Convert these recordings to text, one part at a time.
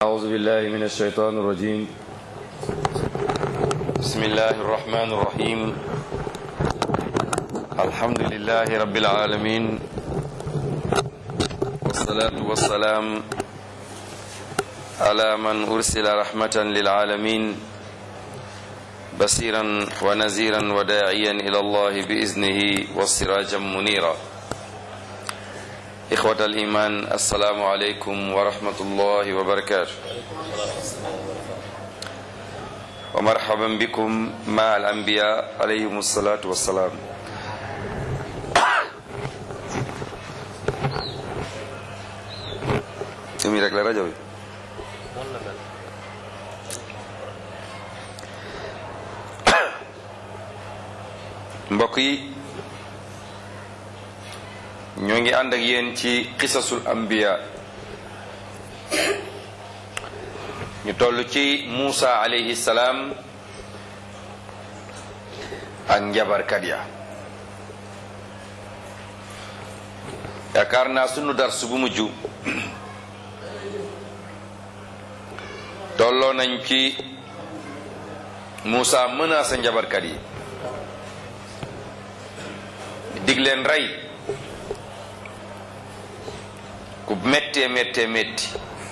أعوذ بالله من الشيطان الرجيم بسم الله الرحمن الرحيم الحمد لله رب العالمين والصلاة والسلام على من أرسل رحمة للعالمين بصيرا ونذيرا وداعيا إلى الله بإذنه وسراجا منيرا إخوة الإيمان السلام عليكم ورحمة الله وبركاته ومرحبا بكم مع الأنبياء عليهم الصلاة والسلام Sumi rek la rajo bi mbokk yi ñoo ngi ànd ak yéen ci qisasul anbiya ñu toll ci Muusa alayhi salaam ak njabarkat ya yaakaar naa sunu dars bu mujj tolloo nañ ci Muusa menacé njabarkat yi dig leen rey ku méttee méttee métti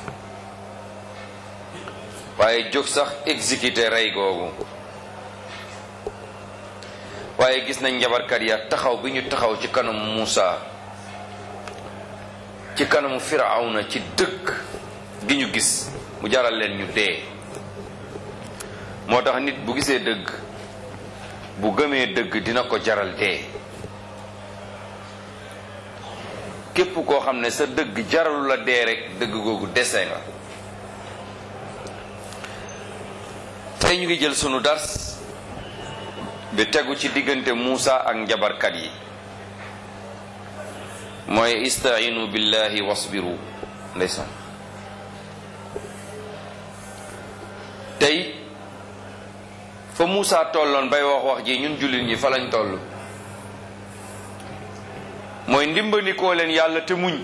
waaye jóg sax exécuté rey googu waaye gis nañ njabarkat ya taxaw bi ñu taxaw ci kanamu Muusa ci kanamu Firawna ci dëkk gi ñu gis mu jaral leen ñu dee moo tax nit bu gisee dëgg bu gëmee dëgg dina ko jaral dee képp koo xam ne sa dëgg jaralu la dee rek dëgg googu dese nga tey ñu ngi jël sunu dars bi tegu ci diggante Muusa ak njabarkat yi mooy istainu billahi wasbiru ndeysaan tey fa Muusa tolloon bay wax wax ji ñun jullit ñi fa lañ toll mooy ndimbandikoo leen yàlla te muñ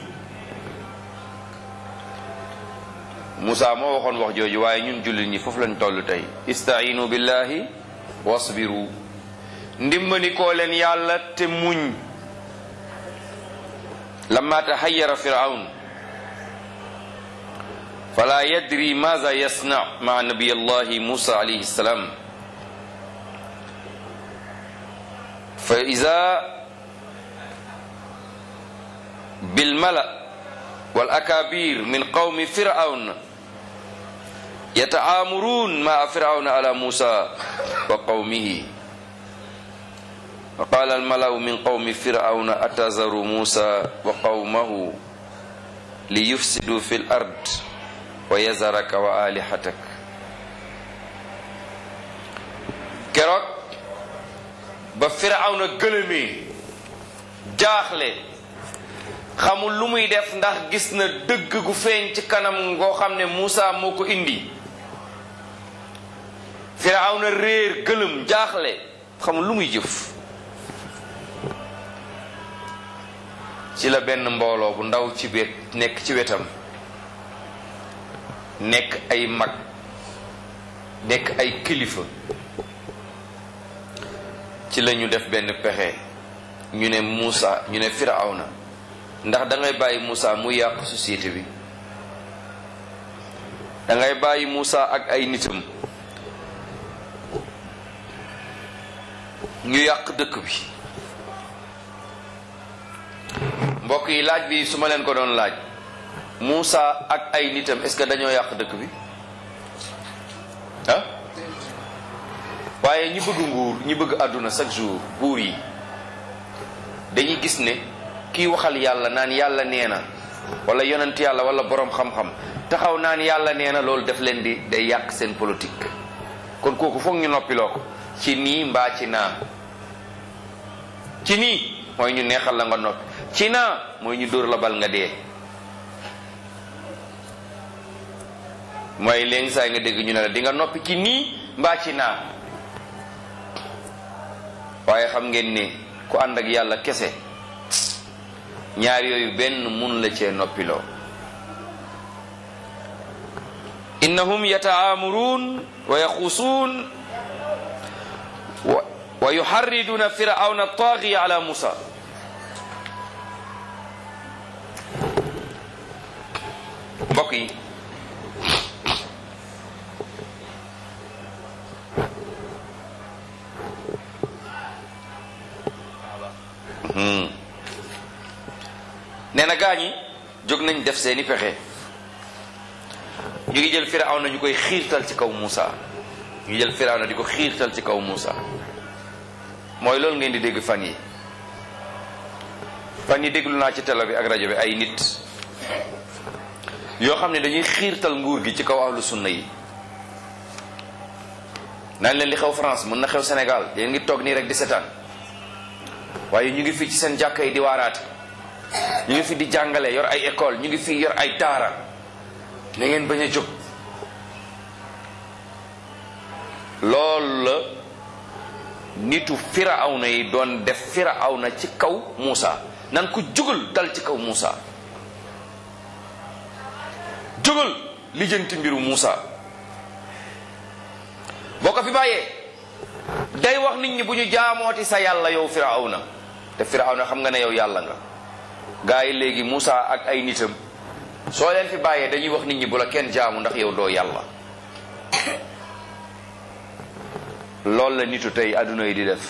Muusa moo waxoon wax jooju waaye ñun jullit ñi foofu lañ toll tey istainu billahi wasbiru ndimbandikoo leen yàlla te muñ lamma tahayyara firaun fala yadri maza yasna maa nabiy allahi musa alayhi salam fa iza bilmala wal akabir min qawmi firaun yataamurun maa firaun ala musa wa qawmihi wa qala almalau min qawmi firaun atazaru musa wa qawmahu liyufsidu fi l ard wa yazaraka wa alihatak keroog ba firawna gëlëmee jaaxle xamul lu muy def ndax gis na dëgg gu feeñ ci kanam ngoo xam ne Muusa moo ko indi firawna réer gëlëm jaaxle xamul lu muy jëf ci la benn mbooloo bu ndaw ci wet nekk ci wetam nekk ay mag nekk ay kilifa ci la ñu def benn pexe ñu ne Muusa ñu ne Firawna ndax da ngay bàyyi Muusa mu yàq société bi da ngay bàyyi Muusa ak ay nitam ñu yàq dëkk bi mbokk yi laaj bi su ma leen ko doon laaj Muusa ak ay nitam est-ce que dañoo yàq dëkk bi ah waaye ñi bëgg nguur ñi bëgg àdduna chaque jour buur yi dañuy gis ne kii waxal yàlla naan yàlla nee na wala yonent yàlla wala boroom xam-xam taxaw naan yàlla nee na loolu def leen di day yàq seen politique kon kooku foog ñu noppiloo ko ci nii mbaa ci naa ci nii mooy ñu neexal la nga noppi ci naa mooy ñu dóor la bal nga dee mooy léegi saa nga dégg ñu ne la di nga noppi ci nii mbaa ci naa waaye xam ngeen ne ku ànd ak yàlla kese ñaar yooyu benn mun la cee noppiloo innahum yata'amuruun wa yaxusuun wa yuharriduna firawna taaxi ala musa mbokk yi nee na gaa ñi jóg nañ def seeni pexe ñu ngi jël firawna ñu koy xiirtal ci kaw Muusa ñu ngi jël firawna di ko xiirtal ci kaw Muusa mooy loolu ngeen di dégg fan yi fan yi déglu naa ci télé bi ak rajo bi ay nit yoo xam ne dañuy xiirtal nguur gi ci kaw ahlu sunna yi naan leen li xew France mën na xew Sénégal yéen ngi toog nii rek di setaan waaye ñu ngi fii ci seen jàkka yi di waaraate ñu ngi fi di jàngale yor ay école ñu ngi fi yor ay daara na ngeen bañ a jóg loolu la nitu firawna yi doon def firawna ci kaw Muusa nan ko jógal dal ci kaw Muusa jógal lijjanti mbiru Muusa boo ko fi bàyyee day wax nit ñi bu ñu jaamooti sa yàlla yow firawna te firawna xam nga ne yow yàlla nga gaa yi léegi Muusa ak ay nitam soo leen fi bàyyee dañuy wax nit ñi bu la kenn jaamu ndax yow doo yàlla loolu la nitu tey adduna yi di def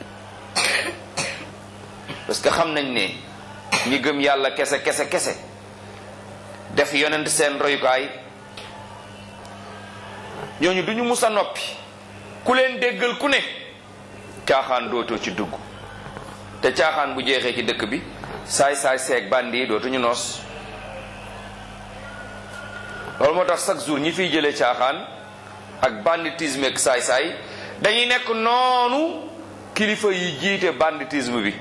parce que xam nañ ne ñi gëm yàlla kese kese kese def yonent seen royukaay ñooñu duñu mus a noppi ku leen déggal ku ne caaxaan dootoo ci dugg te caaxaan bu jeexee ci dëkk bi saay saay seeg bandi yi dootuñu noos loolu moo tax chaque jour ñi fiy jëlee caaxaan ak banditisme ak saay saay dañuy nekk noonu kilifa yi jiite banditisme bi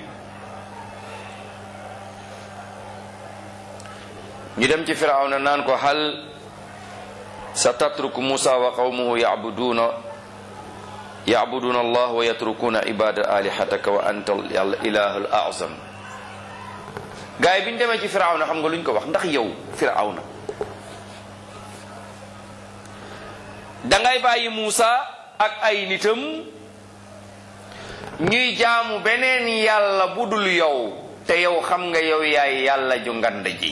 ñu dem ci firawna naan ko hal sa tatruku musa wa qawmuhu yabuduna yabuduna allah wa yatrukuna ibada alihataka wa anta ilahu l azam gars yi bi ñu demee ci firawna xam nga lu ñu ko wax ndax yow firawna dangay bàyyi Muusa ak ay nitam ñuy jaamu beneen yàlla bu dul yow te yow xam nga yow yaay yàlla ju ngand ji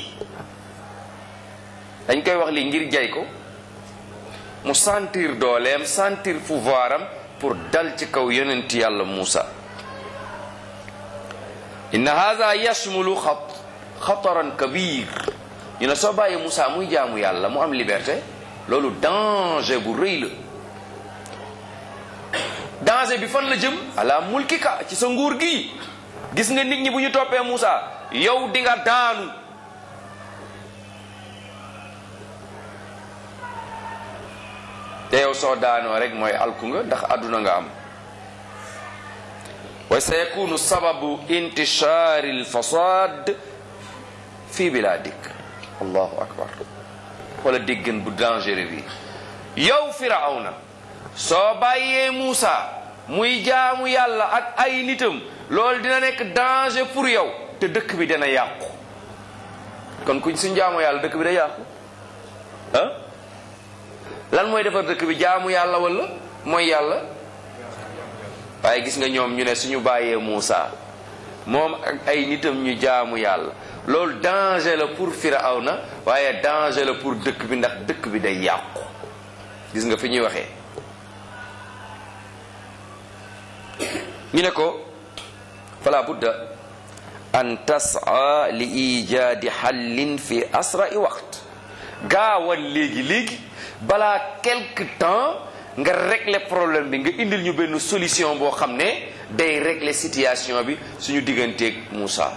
dañ koy wax lii ngir jay ko mu sentir dooleem sentir pouvoir am pour dal ci kaw yonent yàlla Muusa inna hada yashmulu xat xataran kabir ñu ne soo bàyyi Muusa muy jaamu yàlla mu am liberté loolu danger bu rëy la danger bi fan la jëm ala mulkika ci sa nguur gi gis nga nit ñi bu ñu toppee Muusa yow di nga daanu te yow soo daanoo rek mooy alku nga ndax àdduna nga am wa sa yakunu sababu intishaari alfasad fi biladik allahu akbar wala déggan bu dangereux bi yow firawna soo bàyyee Muusa muy jaamu yàlla ak ay nitam loolu dina nekk danger pour yow te dëkk bi dana yàqu kon kuñ suñ jaamu yàlla dëkk bi day yàqu ah lan mooy defar dëkk bi jaamu yàlla wala mooy yàlla waaye gis nga ñoom ñu ne suñu bàyyee Muusa moom ak ay nitam ñu jaamu yàlla loolu danger la pour Firawna waaye danger la pour dëkk bi ndax dëkk bi day yàqu gis nga fi ñuy waxee ñu ne ko fala budda an tas'a li ijaadi xallin fi asra'i waqt gaawal léegi léegi balaa quelque temps nga régler problème bi nga indil ñu benn solution boo xam ne day régler situation bi suñu digganteeg Moussa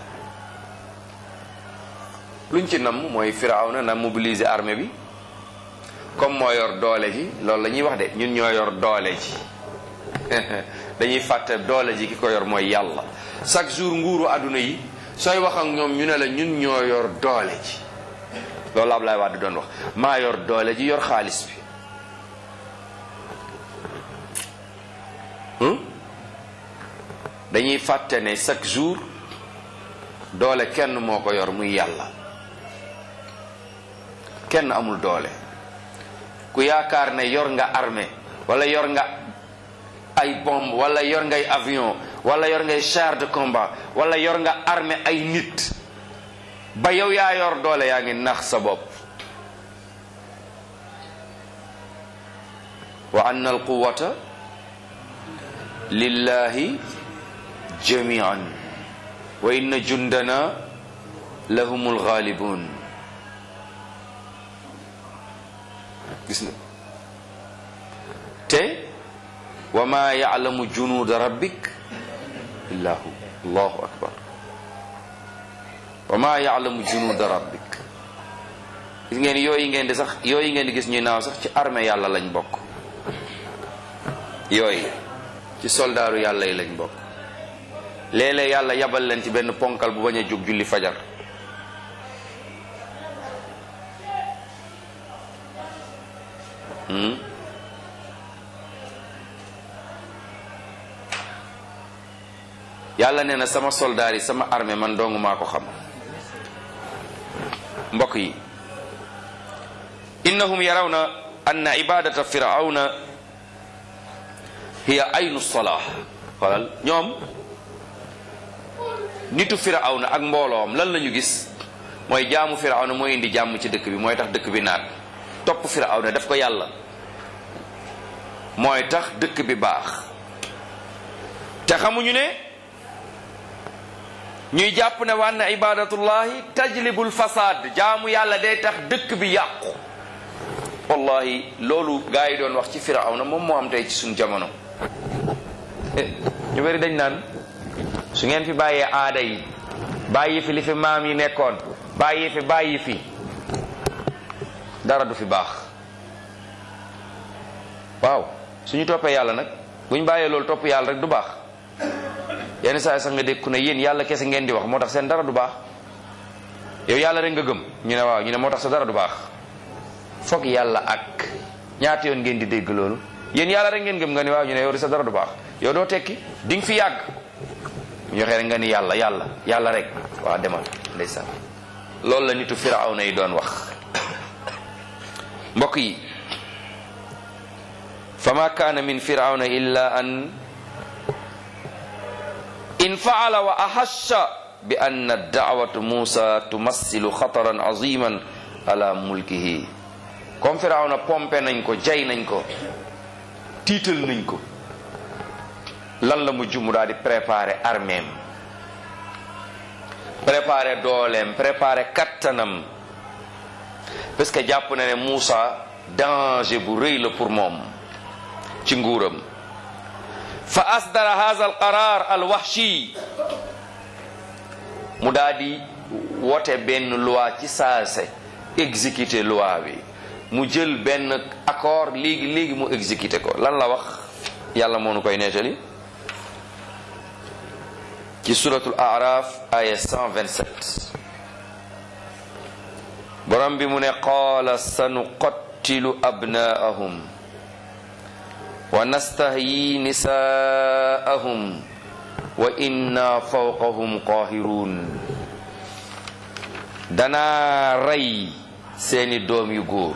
luñ ci namm mooy Firawna na mobiliser armée bi comme moo yor doole ji loolu la ñuy wax de ñun ñoo yor doole ji dañuy fàtte doole ji ki ko yor mooy yàlla chaque jour nguuru àdduna yi sooy wax ak ñoom ñu ne la ñun ñoo yor doole ji loolu Ablaye Wade doon wax maa yor doole ji yor xaalis bi dañuy fàtte ne chaque jour doole kenn moo ko yor muy yàlla kenn amul doole ku yaakaar ne yor nga armée wala yor nga ay bombe wala yor ngay avion wala yor ngay char de combat wala yor nga armée ay nit ba yow yaa yor doole yaa ngi nax sa bopp wa anna al quwata lillahi jamian wa inna jundana lahumul ghalibun gis nga te wa ma ya'lamu junuuda rabbik illa hu allahu akbar wa ma ya'lamu junuuda rabbik gis ngeen yooyu ngeen di sax yooyu ngeen di gis ñuy naaw sax ci armée yàlla lañ bokk yooyu ci soldaaru yàlla yi lañ bokk léeg-léeg yàlla yabal leen ci benn ponkal bu bañ a jóg julli fajar yàlla nee na sama soldaar yi sama armée man dong maa ko xam mbokk yi innahum yarawna anna ibadata firawna hiya aynu salah xoolal ñoom nitu firawna ak mbooloom lan la ñu gis mooy jaamu firawna mooy indi jàmm ci dëkk bi mooy tax dëkk bi naat topp firawna def ko yàlla mooy tax dëkk bi baax te xamuñu ne ñuy jàpp ne wànna ibadatullahi tajlibul fasad jaamu yàlla day tax dëkk bi yàqu wallahi loolu gaa yi doon wax ci firawna moom moo am tey ci suñ jamono ñu bari dañ naan su ngeen fi bàyyee aada yi bàyyi fi li fi maam yi nekkoon bàyyi fi bàyyi fi dara du fi baax waaw suñu toppee yàlla nag buñ bàyyee loolu topp yàlla rek du baax yenn saa yi sax nga dégg ku ne yéen yàlla kese ngeen di wax moo tax seen dara du baax yow yàlla rek nga gëm ñu ne waaw ñu ne moo tax sa dara du baax foog yàlla ak ñaata yoon ngeen di dégg loolu yéen yàlla rek ngeen gëm nga ni waaw ñu ne yow di sa dara du baax yow doo tekki di nga fi yàgg ñu waxee rek nga ni yàlla yàlla yàlla rek waa demal ndeysaan loolu la nitu firawna yi doon wax mbokk yi fa ma kaana min firawna illa an in faala wa ahasha bi anna daawatu musa tumassilu xataran aziman ala mulkihi comme firawna pompe nañ ko jay nañ ko tiital nañ ko lan la mujj mu daal di préparer arméem préparer dooleem préparer kattanam parce que jàpp na ne Moussa danger bu rëy la pour moom ci nguuram fa asdara hadha al qarar al wahshi mu daal di wote benn loi ci saase exécuter loi bi mu jël benn accord léegi léegi mu exécuter ko lan la wax yàlla moo nu koy nettali ci suratul araf aya 127 borom bi mu ne qaala sanuqattilu abnaahum wa nastahyi nisaahum wa inna fawqahum qahirun danaa rey seeni doom yu góor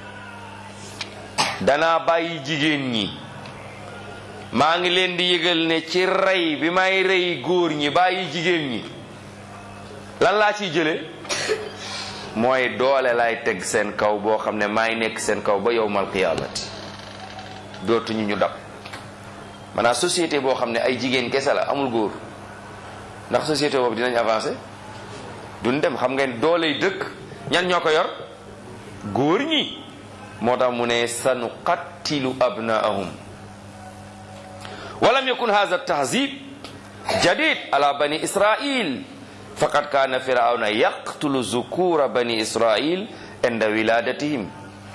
danaa bàyyi jigéen ñi maa ngi leen di yëgal ne ci rey bi may rey góor ñi bàyyi jigéen ñi lan laa ciy jële mooy doole lay teg seen kaw boo xam ne maay nekk seen kaw ba yowmal qiyaamati dootuñu ñu dab maanaam société boo xam ne ay jigéen kese la amul góor ndax société boobu dinañ avancer duñ dem xam ngeen dooley dëkk ñan ñoo ko yor góor ñi moo tax mu ne sanu qattilu abnaahum walam yakun hadha tahzib jadid ala bani israil faqad kana firawna yaqtulu zukura bani israil inda wiladatihim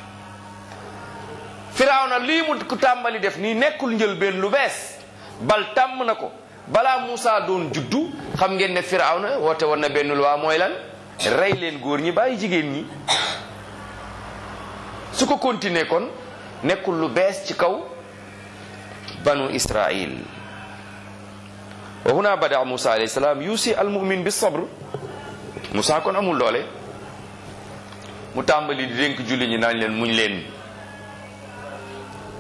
firawna lii mu ku tàmbali def nii nekkul njëlbeen lu bees bal tàmm na ko balaa Moussa doon juddu xam ngeen ne firawna woote woon na benn loi mooy lan rey leen góor ñi bàyyi jigéen ñi su ko continuer kon nekkul lu bees ci kaw banu israil wa huna bada Moussa alayhi salaam yusi al mumin bi sabr Moussa kon amul doole mu tàmbali di dénk julli ñi naan leen muñ leen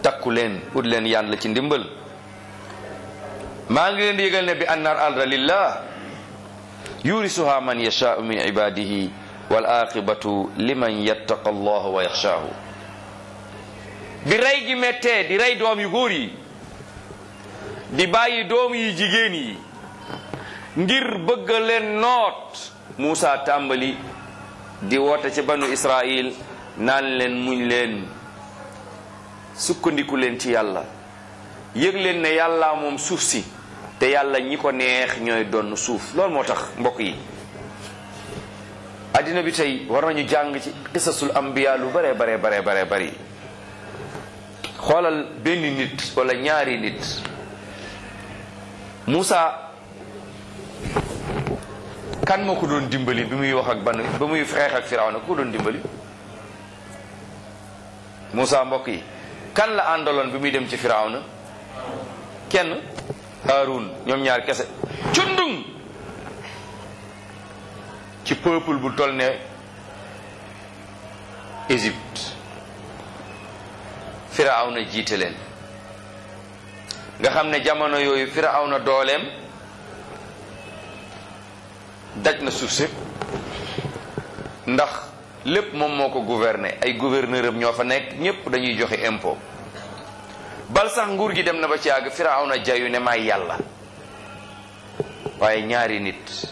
takku leen ut leen yàlla ci ndimbal maa ngi leen di yëgal ne bi annar arda lillah yurisuha man yashaau min ibadihi wal aqibatu liman yattaqa allah wa yaxshaahu bi rey gi mettee di rey doom yu góor yi di bàyyi doom yi jigéen yi ngir bëgg leen noot Muusa tàmbali di woote ci banu Israil naan leen muñ leen sukkandiku leen ci yàlla yëg leen ne yàlla moom suuf si te yàlla ñi ko neex ñooy donn suuf loolu moo tax mbokk yi addina bi tey war nañu jàng ci qisasul ambiya lu bare bare bare bare bari xoolal benn nit wala ñaari nit Muusa kan moo ko doon dimbali bi muy wax ak ban ba muy xeex ak Firawna ku ko doon dimbali Muusa mbokk yi kan la àndaloon bi muy dem ci Firawna kenn Haarun ñoom ñaar kese cundung ci peuple bu toll ne Égypte Firawna jiite leen nga xam ne jamono yooyu Firawna dooleem daj na suuf si ndax lépp moom moo ko gouverner ay gouverneur am ñoo fa nekk ñépp dañuy joxe impôt bal sax nguur gi dem na ba ci àgg Firawna jayu ne may yàlla waaye ñaari nit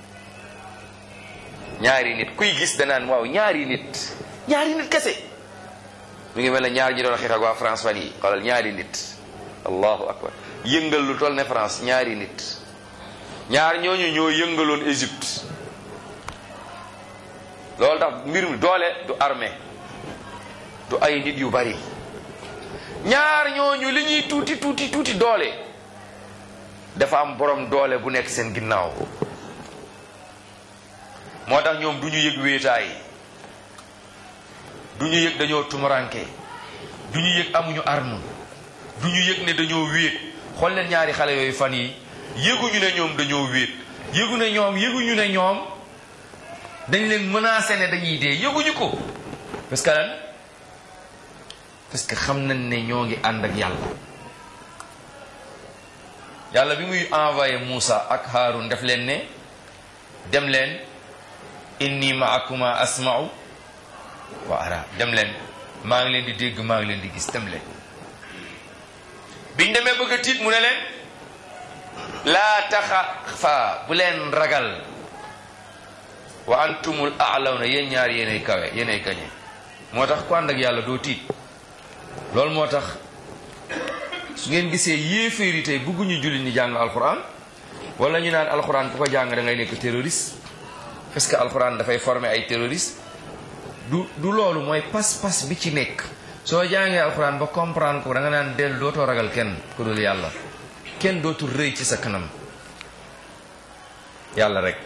ñaari nit kuy gis danaan waaw ñaari nit ñaari nit kese mu ngi mel ne ñaar ñi doon xeex ak waa France fan yi xoolal ñaari nit allahu akbar yëngal lu toll ne France ñaari nit ñaar ñooñu ñoo yëngaloon Égypte loolu tax mbir mi doole du armée du ay nit yu bari ñaar ñooñu li ñuy tuuti tuuti tuuti doole dafa am borom doole bu nekk seen ginnaaw moo tax ñoom du ñu yëg wéetaay du ñu yëg dañoo tumuranke du ñu yëg amuñu arme du ñu yëg ne dañoo wéet xool leen ñaari xale yooyu fan yi yëguñu ne ñoom dañoo wéet yëgu ne ñoom yëguñu ne ñoom dañ leen menacé ne dañuy dee yëguñu ko parce que lan parce que xam nañ ne ñoo ngi ànd ak yàlla yàlla bi muy envoyé Moussa ak Haroun def leen ne dem leen inni maakuma asma'u wa ara dem leen maa ngi leen di dégg maa ngi leen di gis dem leen biñ demee bëgg a tiit mu ne leen laa taxafa bu leen ragal wa antumul a'lawna yéen ñaar yéenay kawe yéenay gañe moo tax ku ànd ak yàlla doo tiit loolu moo tax su ngeen gisee yéeféeri tey bëgguñu julli ni jàng alxuraan wala ñu naan alxuraan ku ko jàng da ngay nekk terroriste parce que alxuraan dafay former ay terroriste du du loolu mooy pas-pas bi ci nekk soo jàngee alxuraan ba comprendre ko da nga naan dellu dootoo ragal kenn ku dul yàlla kenn dootul rëy ci sa kanam yàlla rek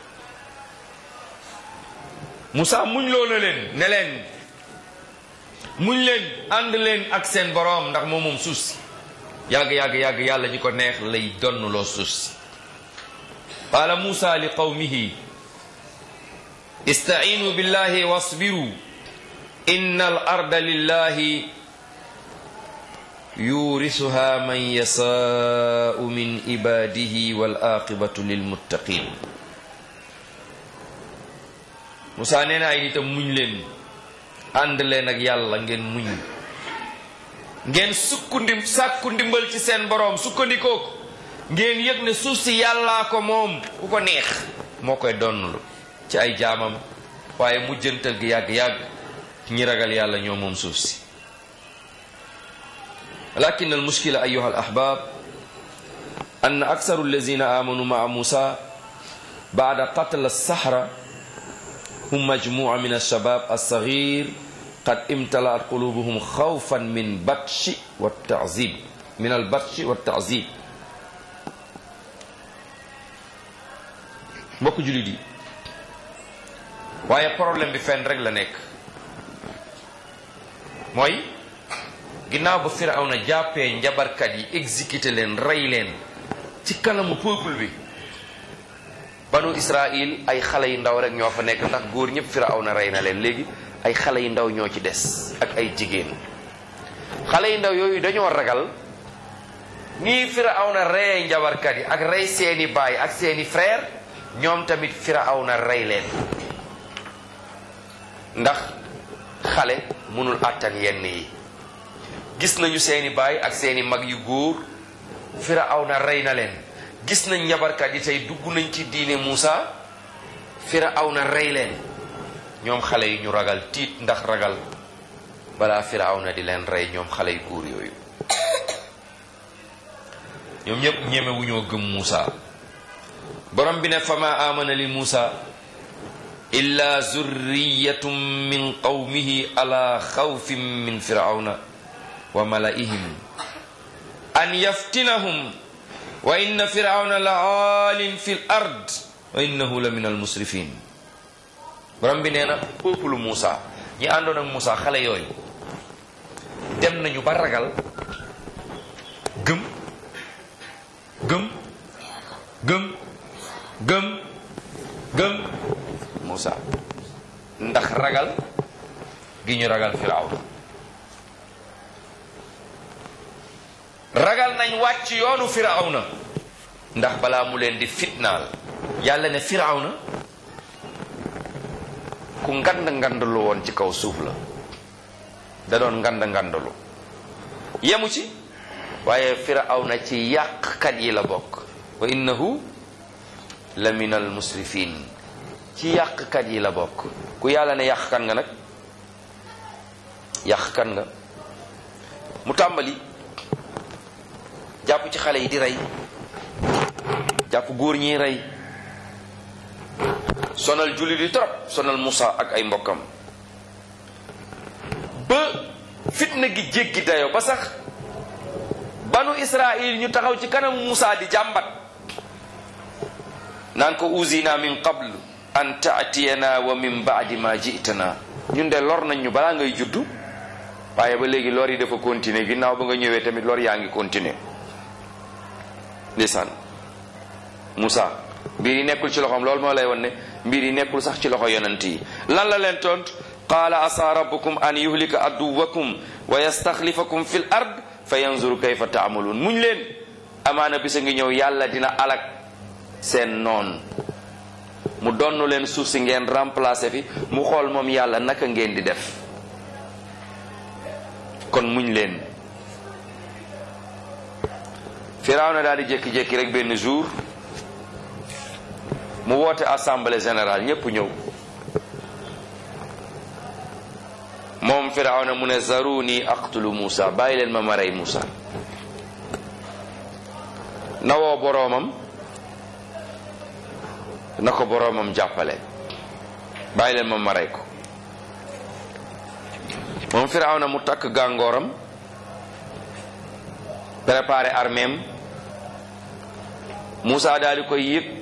Moussa muñ loo na leen ne leen muñ leen ànd leen ak seen boroom ndax moom moom suuf si yàgg yàgg yàgg yàlla ñi ko neex lay donn loo suuf si qaala Moussa li qawmihi istaciinu billahi wasbiru inna al arda lillahi yurisuha man yasaau min ibadihi wal aqibatu lilmuttaqin Moussa nee na ay nitam muñ leen ànd leen ak yàlla ngeen muñ ngeen sukku ndim sàkku ndimbal ci seen boroom sukkandikoo ko ngeen yëg ne suuf si yàllaa ko moom ku ko neex moo koy donnlu ci ay jaamam waaye mujjantal gi yàgg-yàgg ñi ragal yàlla ñoo moom suuf si lakin al mushkila ayuha al ahbab an aksaru allazina amanu maa musa baada qatl as-sahra hum majmua min alshabab alsaghir qad imtalaat qulubuhum xawfan min batshi wa taazib min albatshi wa taazib mbokk julit yi waaye problème bi fenn rek la nekk mooy ginnaaw ba Firawna jàppee njabarkat yi exécuté leen rey leen ci kanamu peuple bi banu Israël ay xale yu ndaw rek ñoo fa nekk ndax góor ñëpp Firawna rey na leen léegi ay xale yu ndaw ñoo ci des ak ay jigéen xale yu ndaw yooyu dañoo ragal nii firawna rey njabarkat yi ak rey seeni baay ak seeni frère ñoom tamit firawna rey leen ndax xale mënul àttan yenn yi gis nañu seeni baay ak seeni mag yu góor firawna rey na leen gis nañ njabarkat yi tey dugg nañ ci diine Muusa firawna rey leen ñoom xale yi ñu ragal tiit ndax ragal balaa firawna di leen rey ñoom xale yu góor yooyu ñoom ñëpp ñeme wu ñoo gëm Muusa borom bi ne fama amana li Muusa illa zurriyatum min qawmihi ala xawfin min firawna wa malaihim an yaftinahum wa inna firawna la aalin fi l ard wa innahu la min almusrifin borom bi nee na peuple Muusa ñi àndoon ak Muusa xale yooyu dem nañu ba ragal gëm gëm gëm gëm gëm Muusa ndax ragal gi ñu ragal Firawna ragal nañ wàcc yoonu Firawna ndax balaa mu leen di fitnaal yàlla ne Firawna ku ngand ngandalu woon ci kaw suuf la da doon ngand ngandalu yemu ci waaye firawna ci yàqkat yi la bokk wa innahu la min al musrifin ci yàqkat yi la bokk ku yàlla ne yàqkat nga nag yàqkat nga mu tàmbali jàpp ci xale yi di rey jàpp góor ñi rey sonal julli di trop sonal Musa ak ay mbokkam ba fitna gi jéggi dayo ba sax banu Israil ñu taxaw ci kanam Musa di jàmbat naan ko uzina min qabl an taatiyana wa min baadi ma jitana ñun de lor nañ ñu balaa ngay juddu waaye ba léegi lor yi dafa continuer ginnaaw ba nga ñëwee tamit lor yaa ngi continuer ndeysaan Musa mbir yi nekkul ci loxoom loolu moo lay won ne mbir yi nekkul sax ci loxo yonent yi lan la leen tont qaala asa rabbukum an yuhlika aduwakum wa yastaxlifakum fil ard fa yanzuru kayfa taamaluun muñ leen amaana bisa ngi ñëw yàlla dina alak seen noon mu donn leen suuf si ngeen remplacer fi mu xool moom yàlla naka ngeen di def kon muñ leen Firawna daal di jékki-jékki rek benn jour mu woote assemblée générale ñépp ñëw moom firawna mu ne zaruni aqtulu Musa bàyyi leen ma ma rey Musa nawoo boroomam na ko boroomam jàppale bàyyi leen ma ma rey ko moom firawna mu takk gàngooram préparé arméem Musa daal di koy yëg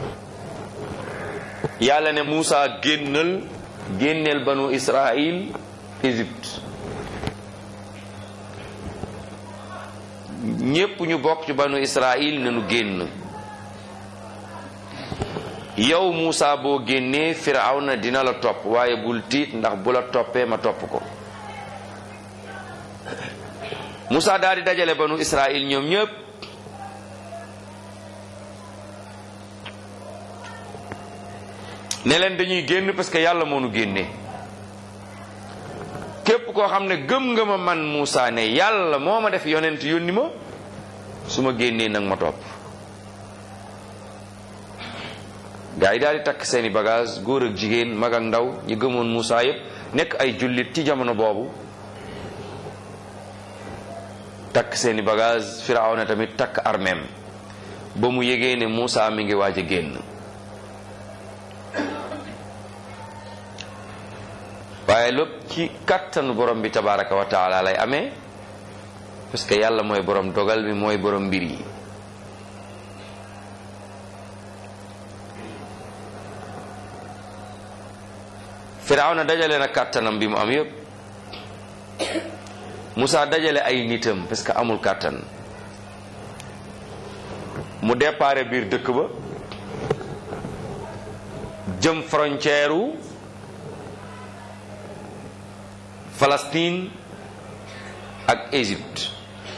yàlla ne Musa génnal génneel banu Israil Égypte ñépp ñu bokk ci banu Israil ne nu génn yow Musa boo génnee Firawna dina la topp waaye bul tiit ndax bu la toppee ma topp ko Musa daal di dajale banu Israil ñoom ñépp ne leen dañuy génn parce que yàlla moo nu génne képp koo xam ne gëm nga ma man Moussa ne yàlla moo ma def yonent yónni ma su ma génnee nag ma topp gaa yi daal di takk seeni bagage góor ak jigéen mag ak ndaw ñi gëmoon Moussa yépp nekk ay jullit ci jamono boobu takk seeni bagage Firawna tamit takk armeem ba mu yégee ne Moussa mi ngi waaj a génn waaye lépp ci kattanu borom bi tabaraka wa taala lay amee parce que yàlla mooy borom dogal bi mooy borom mbir yi firawna dajale na kàttanam bi mu am yépp Moussa dajale ay nitam parce que amul kàttan mu déparé biir dëkk ba jëm frontière u Palestine ak Égypte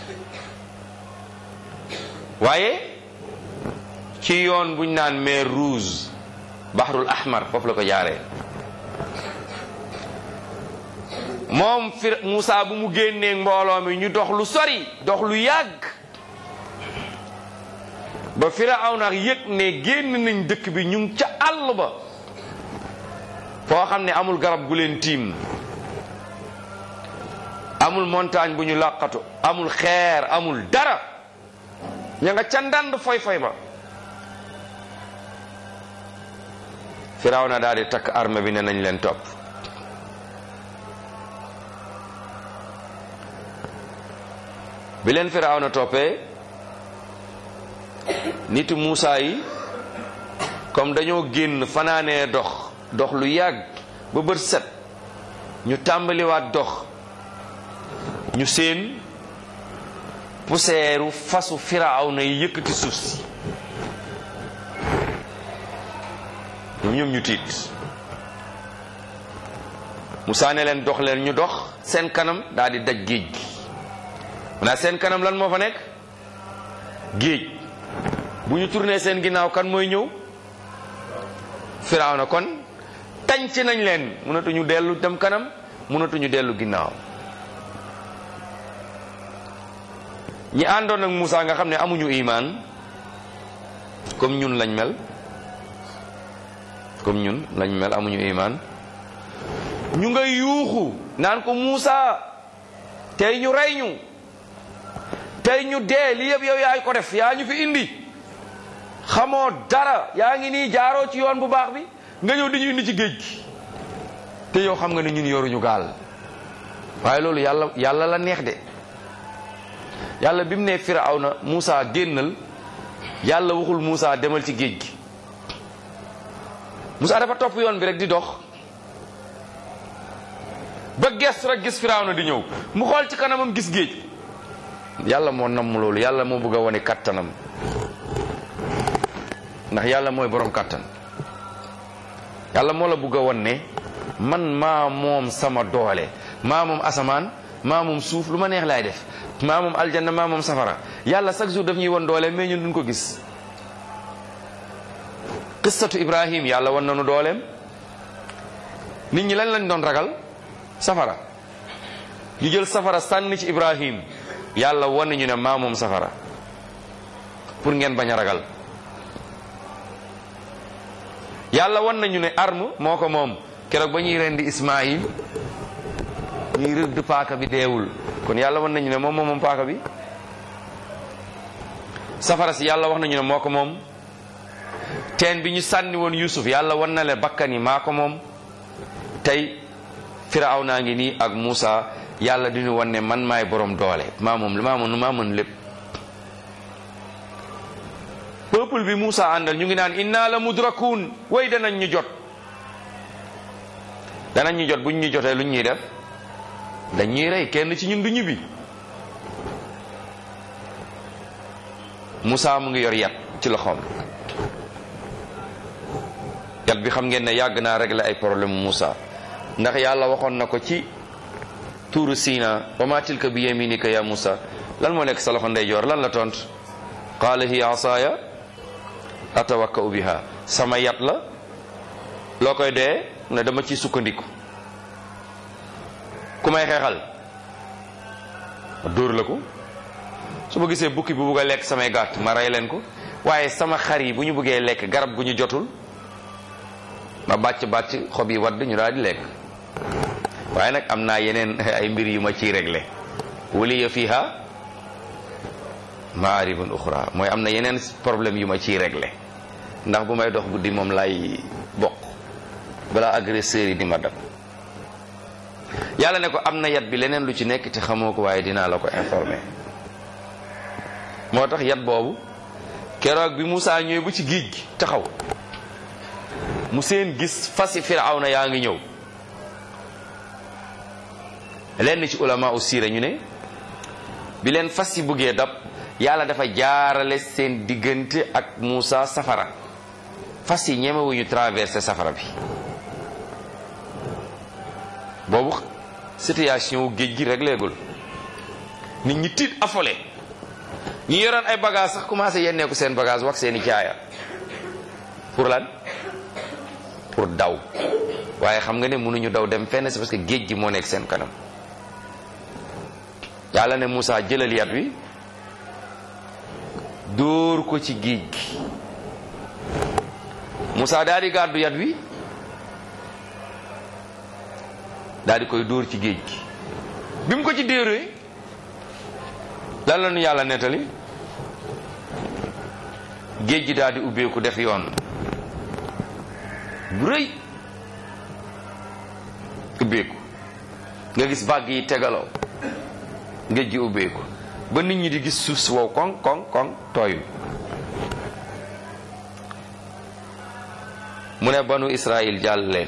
waaye ci yoon buñ naan mer Rouge Bahrul Ahmar foofu la ko jaaree moom fir Moussa bu mu génnee mbooloo mi ñu dox lu sori dox lu yàgg ba Firawna yëg ne génn nañ dëkk bi ñu ngi ca àll ba foo xam ne amul garab gu leen tiim amul montagne bu ñu làqatu amul xeer amul dara ña nga ca ndànd foy foy ba Firawna daal di takk arme bi ne nañ leen topp bi leen Firawna toppee nitu Muusa yi comme dañoo génn fanaanee dox dox lu yàgg ba bët set ñu tàmbaliwaat dox ñu seen puseeru fasu Firawna yi yëkkati suuf si ñoom ñu tiit Musaa ne leen dox leen ñu dox seen kanam daal di daj géej gi maanaam seen kanam lan moo fa nekk géej bu ñu tourné seen ginnaaw kan mooy ñëw Firawna kon tànc nañ leen mënatuñu dellu dem kanam mënatuñu dellu ginnaaw ñi àndoon ak Musaa nga xam ne amuñu imaan comme ñun lañ mel comme ñun lañ mel amuñu imaan ñu nga yuuxu naan ko Muusa tey ñu rey ñu tey ñu dee li yëpp yow yaay ko def yaa ñu fi indi xamoo dara yaa ngi nii jaaroo ci yoon bu baax bi nga ñëw di ñu indi ci géej gi te yow xam nga ne ñun yoruñu gaal waaye loolu yàlla yàlla la neex de yàlla bi mu ne Firawna Muusa génnal yàlla waxul Muusa demal ci géej gi Musaa dafa topp yoon bi rek di dox ba gestu rek gis Firawna di ñëw mu xool ci kanamam gis géej yàlla moo namm loolu yàlla moo bëgg a wane kattanam ndax yàlla mooy borom kattan yàlla moo la bëgg a wan ne man maa moom sama doole maa moom asamaan maa moom suuf lu ma neex laay def maa moom aljanna maa moom safara yàlla chaque jour daf ñuy won doole mais ñun duñ ko gis qissatu ibrahim yàlla wan nañu dooleem nit ñi lan lañ doon ragal safara ñu jël safara sànni ci ibrahim yàlla wan nañu ne maa moom safara pour ngeen bañ a ragal yàlla wan nañu ne arme moo ko moom keroog ba ñuy rendi ismaïl ñuy rëdd paaka bi deewul kon yàlla wan nañu ne moom moom moom paaka bi safara si yàlla wax nañu ne moo ko moom teen bi ñu sànni woon Yuusuf yàlla wan na le bakkan yi maa ko moom tey Firaw naa ngi nii ak Muusa yàlla di ñu wan ne man maay borom doole maa moom maa mën maa mën lépp peuple bi Muusa àndal ñu ngi naan inna la mudrakuun way danañ ñu jot danañ ñu jot buñ ñu jotee luñ ñuy def dañuy rey kenn ci ñun du ñibbi Muusa mu ngi yor yat ci loxoom yat bi xam ngeen ne yàgg naa régler ay problème Moussa ndax yàlla waxoon na ko ci tuuru Sina wa ma tilka bi yaminika ya Moussa lan moo nekk sa loxo ndeyjoor lan la tont qaala hiya asaaya atawakkau biha sama yat la loo koy dee ne dama ci sukkandiku ku may xeexal ma dóor la ko su ma gisee bukki bu bugg a lekk samay gàtt ma rey leen ko waaye sama xar yi bu ñu buggee lekk garab gu ñu jotul ma bàcc bàcc xob yi wadd ñu daal di lekk waaye nag am naa yeneen ay mbir yu ma ciy réglé waliya fiha maaribun uxra mooy am na yeneen problème yu ma ciy réglé ndax bu may dox guddi moom lay bokk balaa agresseur yi di ma dab yàlla ne ko am na yat bi leneen lu ci nekk te xamoo ko waaye dinaa la ko informé moo tax yat boobu keroog bi Moussa ñëwee bu ci géej gi taxaw mu seen gis fasi firawna yaa ngi ñëw lenn ci ulama u siira ñu ne bi leen fas yi buggee dab yàlla dafa jaarale seen diggante ak Moussa safara fas yi ñemewuñu traversé safara bi boobu situation géej gi rek léegul nit ñi tiit affolé ñi yoroon ay bagage sax commencé yenneeku seen bagage wax seeni caaya pour lan pour daw waaye xam nga ne mënuñu daw dem fenn c'est parce que géej gi moo nekk seen kanam yàlla ne Moussa jëlal yat wi dóor ko ci géej gi Moussa daal di gàddu yat wi daal di koy dóor ci géej gi bi mu ko ci déeree lan la nu yàlla nettali géej gi daal di ubbeeku def yoon bu rëy ubbeeku nga gis vague yi tegaloo géej gi ubbeeku ba nit ñi di gis suuf si wow koŋ koŋ koŋ tooyul mu ne banu Israël jàll leen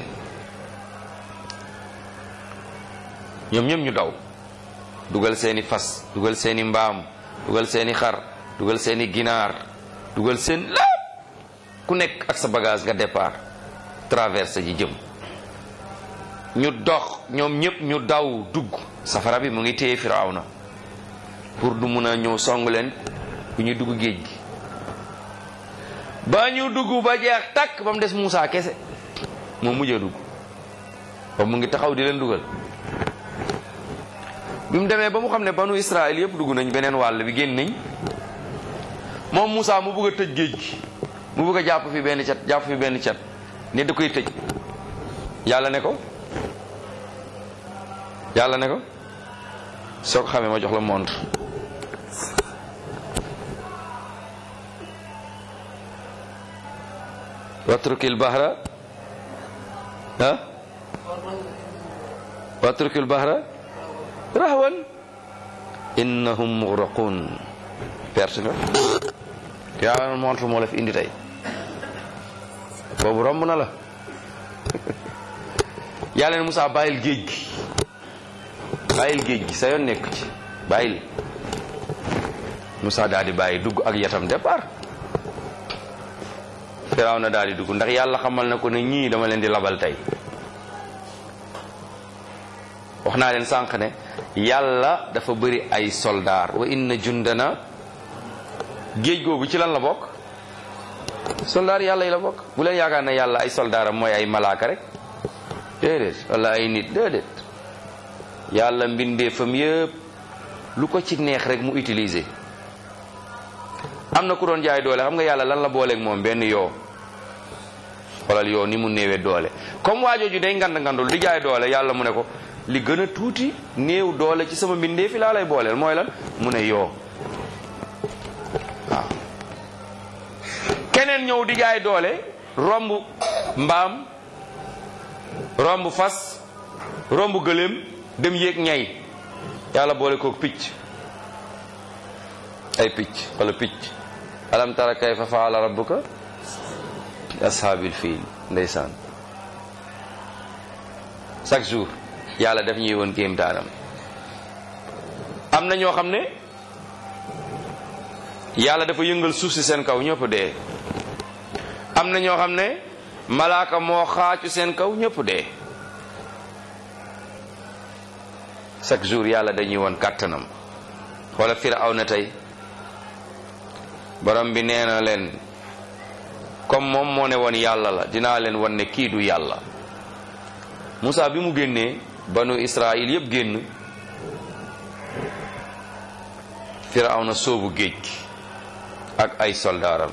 ñoom ñëpp ñu daw dugal seeni fas dugal seeni mbaam dugal seeni xar dugal seeni ginaar dugal seen lépp ku nekk ak sa bagage nga départ traversé ji jëm ñu dox ñoom ñëpp ñu daw dugg safara bi mu ngi téye Firawna pour du mun a ñëw song leen bu ñu dugg géej gi ba ñu dugg ba jeex takk ba mu des Moussa kese moo mujjee dugg ba mu ngi taxaw di leen dugal bi mu demee ba mu xam ne banu Israël yëpp dugg nañ beneen wàll bi génn nañ moom Moussa mu bëgg a tëj géej gi mu bëgg a jàpp fi benn cat jàpp fi benn cat ne da koy tëj yàlla ne ko yàlla ne ko soo ko xamee ma jox la montre watrukil bahra ah watrukil bahra rahwan innahum mughraqun perte nga yàlla montre moo la fi indi tey boobu romb na la yàlla ne Moussa bàyyil géej gi bàyyil géej gi sa yoon nekk ci bàyyil Moussa daal di bàyyi dugg ak yatam départ Firaaw na daal di dugg ndax yàlla xamal na ko ne ñii dama leen di labal tey wax naa leen sànq ne yàlla dafa bëri ay soldaar wa inna jundana géej googu ci lan la bokk soldaar yàlla yi la bokk bu leen yaakaar ne yàlla ay soldaaram mooy ay malaaka rek déedéet wala ay nit déedéet yàlla mbindeefam yëpp lu ko ci neex rek mu utiliser am na ku doon jaay doole xam nga yàlla lan la booleeg moom benn yoo xoolal yoo ni mu néewee doole comme waajooju day ngand ngandul di jaay doole yàlla mu ne ko li gën a tuuti néew doole ci sama mbindee fi laa lay booleel mooy lan mu ne yoo waaw keneen ñëw di jaay doole romb mbaam romb fas romb gëléem dem yéeg ñay yàlla boole kook picc ay picc wala picc alam tara kayfa faala rabbuka ashaabil fiil ndeysaan chaque jour yàlla daf ñuy woon kéemtaanam am na ñoo xam ne yàlla dafa yëngal suuf si seen kaw ñëpp dee am na ñoo xam ne malaaka moo xaacu seen kaw ñëpp dee chaque jour yàlla dañuy woon kàttanam wala Firawna tey borom bi nee na leen comme moom moo ne woon yàlla la dinaa leen wan ne kii du yàlla Moussa bi mu génnee banu Israël yépp génn Firawna soobu géej gi ak ay soldaaram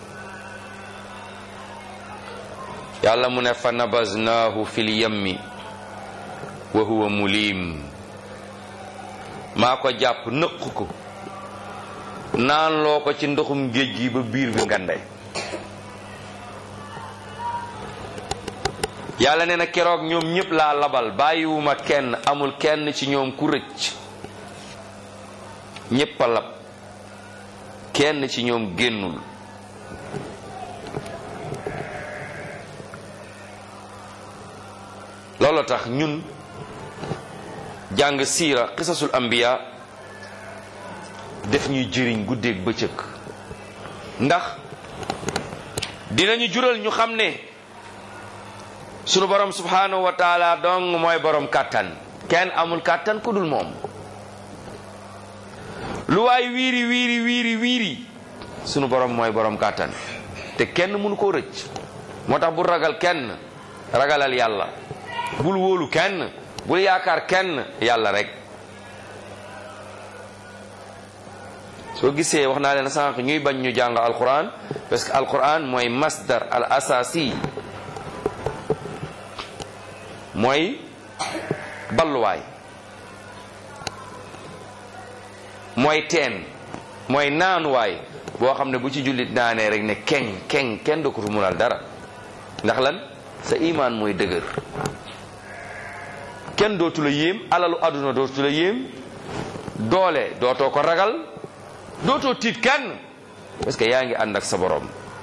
yàlla mu ne fa nabaznaahu fil yammi wa huwa mulim maa ko jàpp nëq ko naan loo ko ci ndoxum géej gi ba biir bi ngande yàlla nee na keroog ñoom ñépp laa labal bàyyiwuma kenn amul kenn ci ñoom ku rëcc ñépp a lab kenn ci ñoom génnul loolu tax ñun jàng siira qisasul anbiya def ñuy jëriñ guddeeg bëccëg ndax dinañu jural ñu xam ne sunu borom subhanahu wa taala dong mooy borom kàttan kenn amul kàttan ku dul moom lu waay wiiri wiiri wiiri wiiri sunu borom mooy borom kàttan te kenn mënu koo rëcc moo tax bul ragal kenn ragalal yàlla bul wóolu kenn bul yaakaar kenn yàlla rek soo gisee wax naa leen sànq ñuy bañ ñu jàng alquran parce que alquran mooy masdar al asasi mooy balluwaay mooy teen mooy naanuwaay boo xam ne bu ci jullit naanee rek ne keng keng kenn du ko fu munal dara ndax lan sa imaan mooy dëgër kenn dootu la yéem alalu àdduna dootu la yéem doole dootoo ko ragal dootoo tiit kenn parce que yaa ngi ànd ak sa borom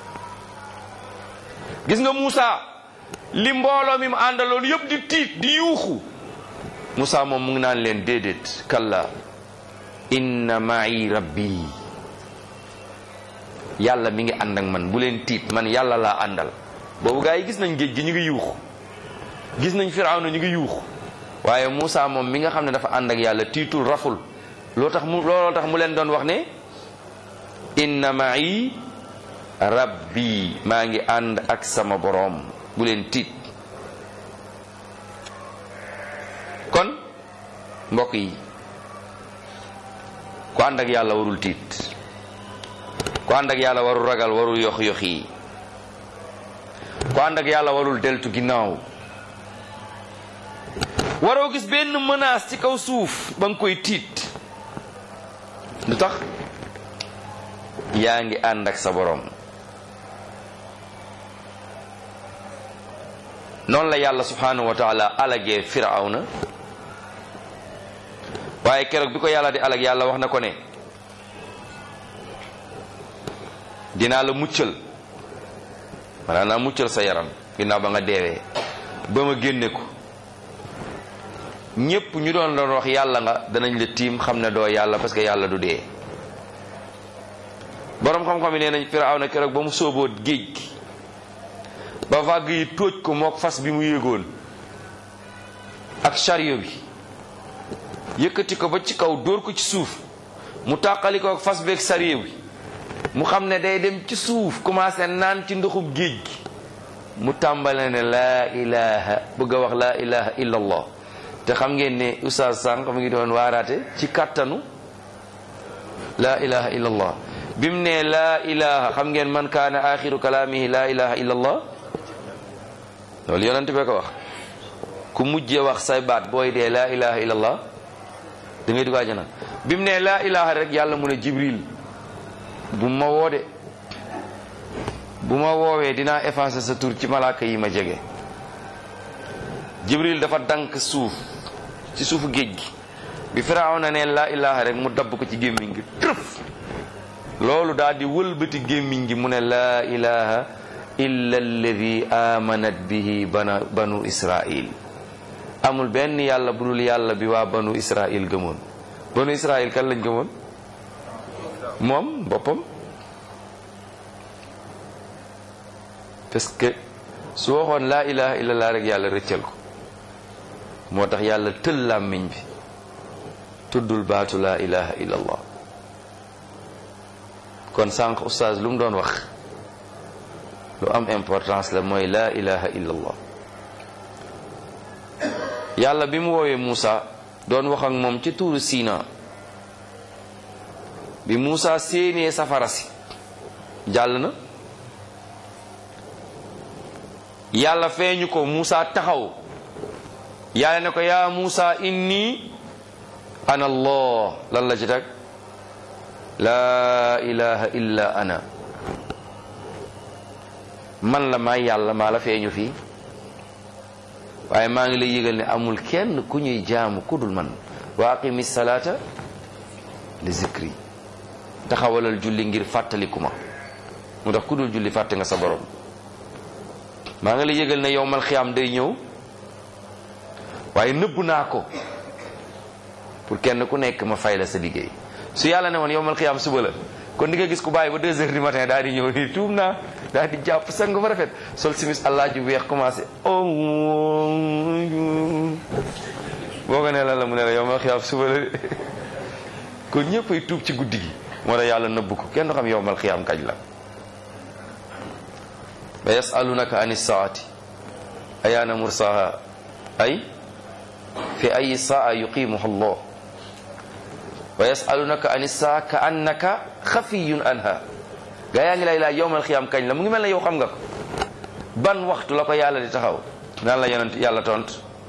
gis nga Moussa li mbooloo mi mu àndaloon yëpp di tiit di yuuxu Moussa moom mu ngi naan leen déedéet kalla inna ma'i rabbi yàlla mi ngi ànd ak man bu leen tiit man yàlla laa àndal boobu gaa yi gis nañ géej gi ñu ngi yuuxu gis nañ firawna ñu ngi yuuxu waaye Moussa moom mi nga xam ne dafa ànd ak yàlla tiitul raful loo tax mu looloo tax mu leen doon wax ne inna ma'i rabbi maa ngi ànd ak sama boroom bu leen tiit kon mbokk yi ku ànd ak yàlla warul tiit ku ànd ak yàlla warul ragal warul yox yox yi ku ànd ak yàlla warul deltu ginnaaw waroo gis benn menace ci kaw suuf ba nga koy tiit lu tax yaa ngi ànd ak sa borom noonu la yàlla subhanahu wa taala alagee firawna waaye keroog bi ko yàlla di alag yàlla wax na ko ne dinaa la muccal maanaam naa muccal sa yaram ginnaaw ba nga deewee ba ma génne ko ñépp ñu doon doon wax yàlla nga danañ la tiim xam ne doo yàlla parce que yàlla du dee boroom xam-xam yi nee nañ Firawna keroog ba mu sóoboo géej gi ba vague yi tóoj ko mook fas bi mu yéegoon ak chariot bi yëkkati ko ba ci kaw dóor ko ci suuf mu tàqali ko ak fas beeg chariot bi mu xam ne day dem ci suuf commencé naan ci ndoxub géej gi mu tàmbale ne laa ilaha bëgg a wax laa ilaha illa allah te xam ngeen ne oustaz sànq mu ngi doon waaraate ci kàttanu laa ilaha illa allah bi mu ne laa ilaha xam ngeen man kaana axiru kalaamihi laa ilaha illa allah loolu yonent bee ko wax ku mujjee wax say baat booy dee laa ilaha illa allah da ngay dugg àjjana bi mu ne laa ilaha rek yàlla mu ne jibril bu ma woo de bu ma woowee dinaa effacer sa tur ci malaaka yi ma jege jibril dafa dank suuf ci suufu géej gi bi firawna ne laa ilaha rek mu dabb ko ci gémmiñ gi trëf loolu daal di wëlbati gémmiñ gi mu ne laa ilaha illa alladi amanat bihi bana banu israil amul benn yàlla bu dul yàlla bi waa banu israil gëmoon banu israil kan lañ gëmoon moom boppam parce que su waxoon laa ilaha illallah rek yàlla rëccal ko moo tax yàlla tël làmmiñ bi tuddul baatu laa ilaha illallah kon sànq oustaz lu mu doon wax lu am importance la mooy laa ilaha illallah yàlla bi mu woowee Muusa doon wax ak moom ci tuuru Sina bi Muusa séenee safara si jàll na yàlla feeñu ko Muusa taxaw yàlla ne ko yaa Muusa inni ana allah lan la ci tag laa ilaha illa ana man la maay yàlla maa la feeñu fii waaye maa ngi lay yëgal ne amul kenn ku ñuy jaamu ku dul man wa aqimi salaata li zikri taxawalal julli ngir fàttaliku ma mu tax ku dul julli fàtte nga sa borom maa ngi lay yëgal ne yowmal xiyaam day ñëw waaye nëbb naa ko pour kenn ku nekk ma fay la sa liggéey su yàlla ne woon yowmal xiyaam suba la kon di nga gis ku bàyyi ba deux heures du matin daal di ñëw nii tuub naa daal di jàpp sang ba rafet sol simis allah ju weex commencé boo ko ne lan la mu ne la yowmal xiyaam suba la kon ñëpp ay tuub ci guddi gi moo tax yàlla nëbb ko kenn du xam yowmal xiyaam kañ la wa yasalunaka ani saati ayaana mursaha ay fi ay saa yuqimuha allah wa yasalunaka ani saa ka annaka xafiyun anha gaa yaa ngi lay laaj yowmal xiyaam kañ la mu ngi mel ne yow xam nga ko ban waxtu la ko yàlla di taxaw naan la yonent yàlla tont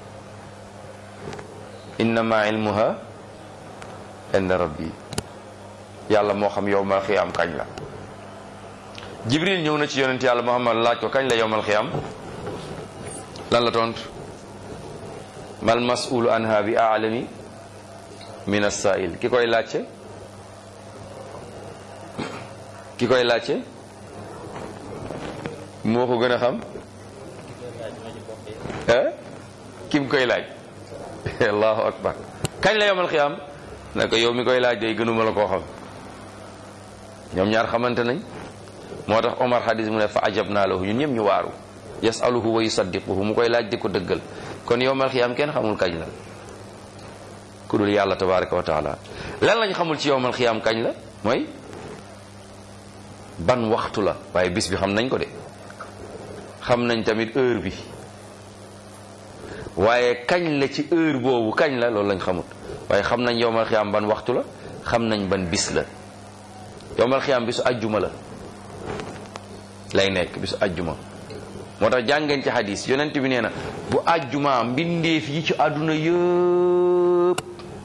innama ilmuha inda rabbi yàlla moo xam yowmal xiyaam kañ la jibril ñëw na ci yonent yàlla muhammad laaj ko kañ la yowmal xiyaam lan la tont mal mas'ulu anha bi aalami min as-sa'il ki koy laajte ki koy laajte moo ko gën a xam eh ki mu koy laaj allahu akbar kañ la yowmal xiyaam ne ko yow mi koy laaj day gënuma la koo xam ñoom ñaar xamante nañ moo tax Omar hadis mu ne fa ajab naa lahu ñun ñëpp ñu waaru yasaluhu wa yusaddiquhu mu koy laaj di ko dëggal kon yowmal xiyaam kenn xamul kañ la ku dul yàlla tabaraka wa taala lan lañ xamul ci yowmal xiyaam kañ la mooy ban waxtu la waaye bis bi xam nañ ko de xam nañ tamit heure bi waaye kañ la ci heure boobu kañ la loolu lañ xamut waaye xam nañ yowmal xiyaam ban waxtu la xam nañ ban bis la yowmal xiyaam bisu ajjuma la lay nekk bisu ajjuma moo tax jàngeen ci hadis yonent bi nee na bu ajjuma mbindeef yi ci àdduna yëpp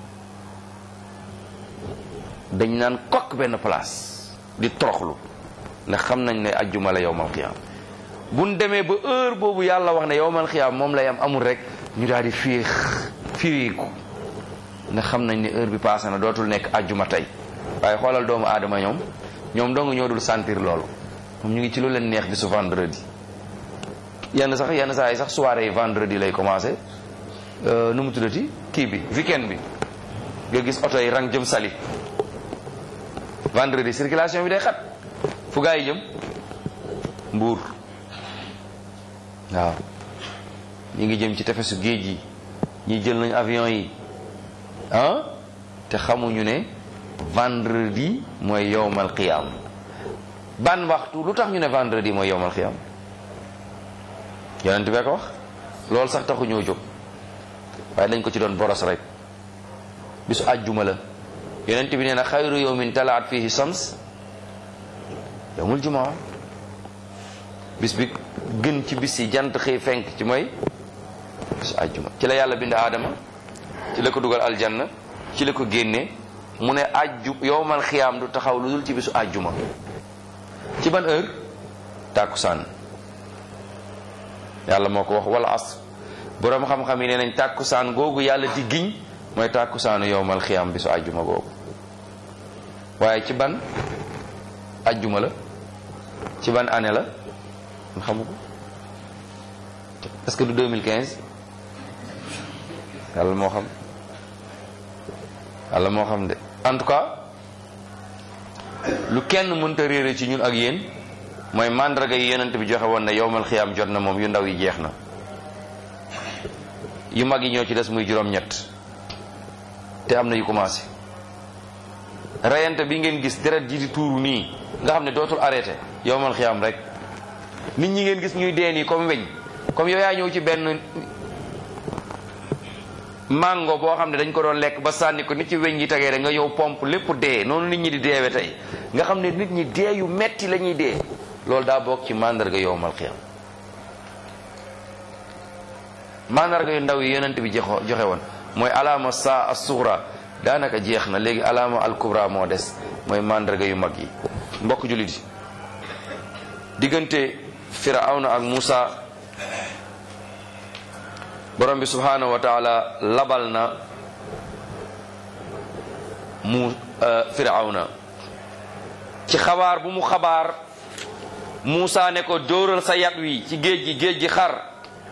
dañ naan kokk benn place di toroxlu ndax xam nañ ne ajjuma la yowmal xiyaam buñ demee ba heure boobu yàlla wax ne yowmal xiyaam moom lay am amul rek ñu daal di féex firiiku ndax xam nañ ne heure bi passé na dootul nekk ajjuma tey waaye xoolal doomu aadama ñoom ñoom dong ñoo dul sentir loolu moom ñu ngi ci lu leen neex bi su vendredi yenn sax yenn saa yi sax soirée yi vendredi lay commencé nu mu tuddati kii bi weekend bi nga gis oto yi rang jëm sali vendredi circulation bi day xat fu gaa yi jëm mbuur waaw ñi ngi jëm ci tefesu géej yi ñi jël nañ avion yi ah te xamuñu ne vendredi mooy yowmal qiyaam ban waxtu lu tax ñu ne vendredi mooy yowmal qiyaam yonent bee ko wax loolu sax taxu ñoo jóg waaye dañ ko ci doon boros rek bisu àjjuma la yonent bi nee na xayru yowmin talaat fihi shams yowmul jumaa bis bi gën ci bis yi jant xëy fenk ci mooy bisu àjjuma ci la yàlla bind aadama ci la ko dugal aljanna ci la ko génne mu ne àjju yowmal xiyaam du taxaw lu dul ci bisu àjjuma ci ban heure tàkkusaan yàlla moo ko wax wala as boroom xam-xam yi nee nañ tàkkusaan googu yàlla di giñ mooy tàkkusaanu yowmal xiyaam bisu àjjuma googu waaye ci ban àjjuma la ci ban année la ñu xamu ko est-ce que du 2015 yàlla moo xam yàlla moo xam de en tout cas lu kenn mënta réere ci ñun ak yéen mooy màndarga yi yonent bi joxe woon ne yowmal xiyaam jot na moom yu ndaw yi jeex na yu mag yi ñoo ci des muy juróom-ñett te am na yu commencé reyante bi ngeen gis deret ji di tuuru nii nga xam ne dootul arrêté yowmal xiyaam rek nit ñi ngeen gis ñuy dee nii comme weñ comme yow yaa ñëw ci benn mango boo xam ne dañ ko doon lekk ba sànni ko nit ci weñ yi tegee rek nga yow pompe lépp dee noonu nit ñi di deewe tey nga xam ne nit ñi dee yu metti la ñuy dee loolu daa bokk ci mandarga yowmal xiyaam mandarga yu ndaw yi yonent bi joxo joxe woon mooy alaama saa as sugra daanaka jeex na léegi alaama al kubra moo des mooy mandarga yu mag yi mbokk jullit yi diggante firawna ak Muusa borom bi subhanahu wa taala labal na mu firawna ci xabaar bu mu xabaar Muusa ne ko dóoral sa yat wi ci géej gi géej gi xar